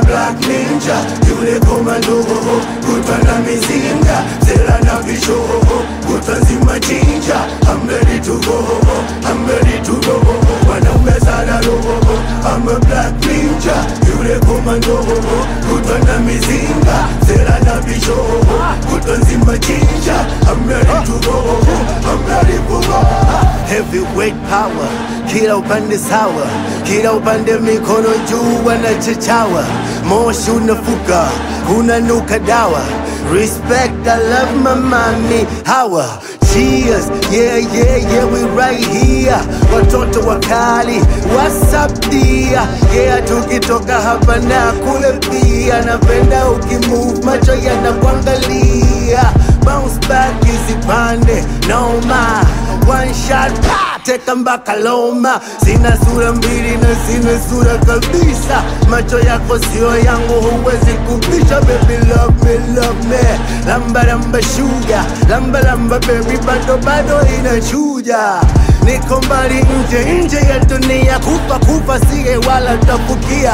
black ninja yule komando kutwa na mizinga zela na vicho kutwa nzima chinja I'm ready to go I'm ready to go wanaume sana roho I'm a black ninja yule komando kutwa na mizinga zela na vicho kutwa nzima chinja I'm ready to go I'm ready to go heavyweight power kila upande sawa kila upande mikono juu wanachechawa moshi unafuka unanuka dawa respect I love my mami hawa cheers yeah yeah yeah we right here watoto wakali what's up dear yeah tukitoka hapa na kule pia napenda ukimove macho yanakuangalia bounce back isipande noma one shot pa teka mpaka Loma. Sina sura mbili na sina sura kabisa, macho yako sio yangu, huwezi kupisha. Baby love me, love me, lamba lamba sugar, lamba lamba baby, bado bado inachuja niko mbali nje nje ya dunia, kufa kufa siye wala tafukia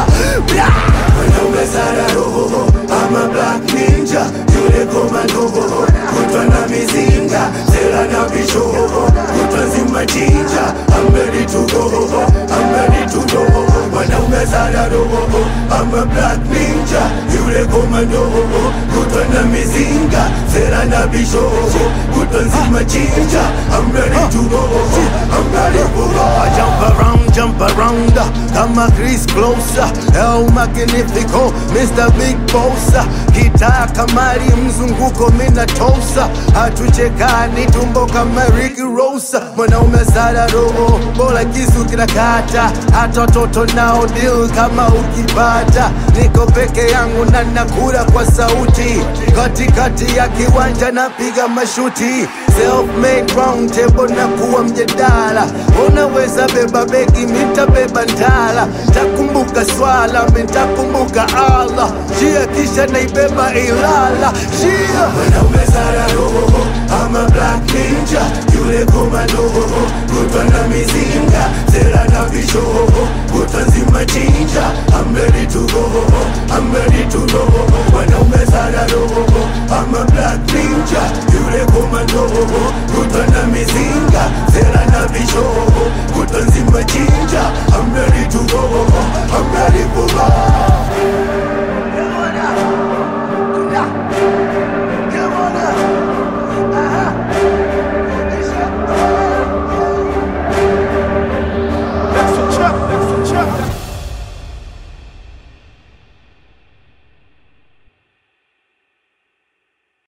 Wanaume sana roho, I'm a black ninja, yule komando kutwa na mizinga, sera na vicho kutwa nzima chinja, I'm ready to go, I'm ready to go. Wanaume sana roho, I'm a black ninja, yule komando kutwa na mizinga, sera na vicho kutwa nzima chinja, I'm ready to go, I'm ready to go. I jump around, jump around, kama Chris Closer, El Magnifico, Mr. Big Bossa, gitaa kamari mzunguko mina tosa, hatuchekani tumbo kama Rick Rosa, mwanaume sana roho, bora kisu kinakata, hata watoto nao deal kama ukipata, niko peke yangu na nakula kwa sauti, katikati ya kiwanja napiga mashuti, self-made round table na kuwa mjadala, unaweza beba begi, mitabeba ndala, takumbuka swala, mitakumbuka Allah, shia kisha naibeba Ilala, shia wanaume sana roho, I'm a black ninja, yule komando, kutwa na mizinga, sera na vicho, kutwa nzima chinja, I'm ready to go,